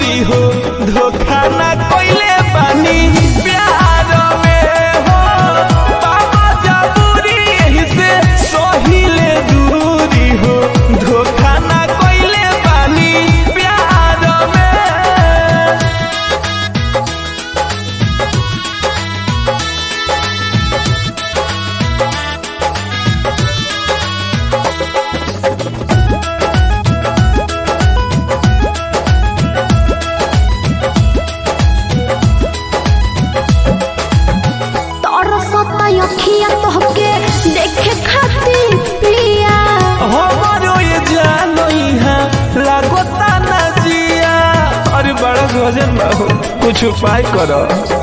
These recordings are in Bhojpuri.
दूरी हो धोखा ना कोइले बानी प्यार में हो बाबा जबूरी यही से सोहिले दूरी हो धोखा ना कोइले बानी प्यार में तरसता अखिया तोहके देखे खातिर पिया हमारो ये जानो यहाँ लागोता ना जिया अरे बड़ा गजन बा हो कुछ उपाय करो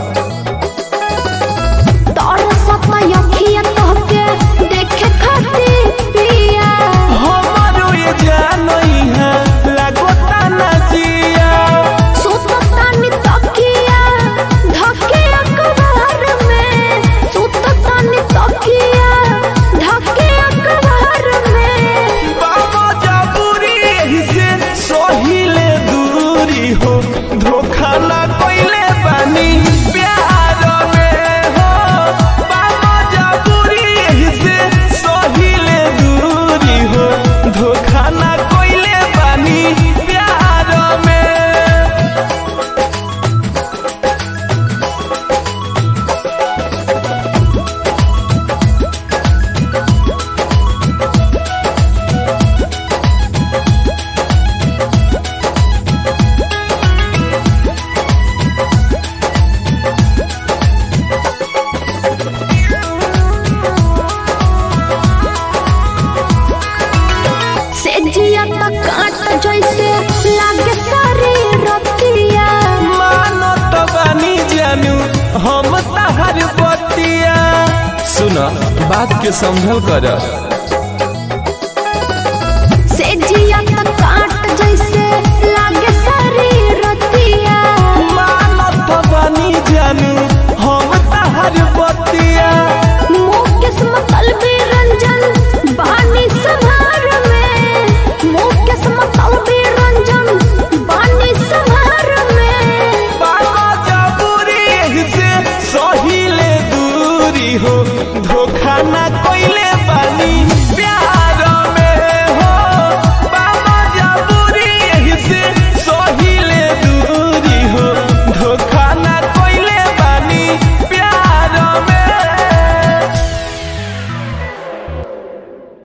तरसता अखिया तोहके देखे खातिर पिया हमारो ये जानो यहाँ लागोता ना जिया सुतता नि तकिया धके अखबार में सुतता नि तकिया धके अखबार में बाबा जबूरी यही से सोहिले दूरी हो धोखा ना कोइले बानी प्यार में हो बाबा जबूरी यही से सोहिले दूरी हो धोखा ना कोइले बानी प्यार में से जिया त काट जैसे लागे सारी रतिया मानो तो बानी जानू हम तहर बतिया सुना बात के संभल कर